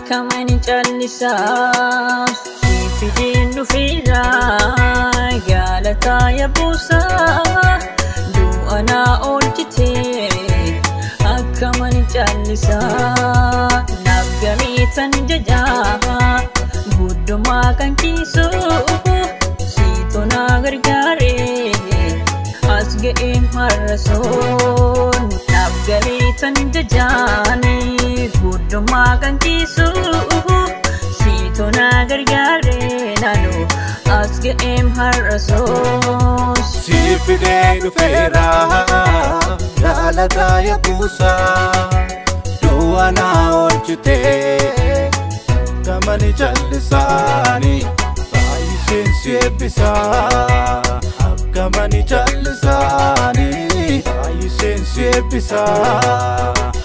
akkaman callisaa siifideen dhufeera gaalataa yabuusaa du'a naa oolchitee akkaman callisaa naaf gamiitan jajaa guddumaa kan kiisu siitu naa gargaaree as ga'ee marrasoon naaf gamiitan jajaanii guddumaa kan kiisu siitu naa gargaaree naannoo as ga'ee marrasoos. Siifidee dhufeera gaalataa yabuusaa du'a naa oolchitee gamani callisaanii baay'iseen si eebbisaa akkamani callisaanii baay'iseen si eebbisaa.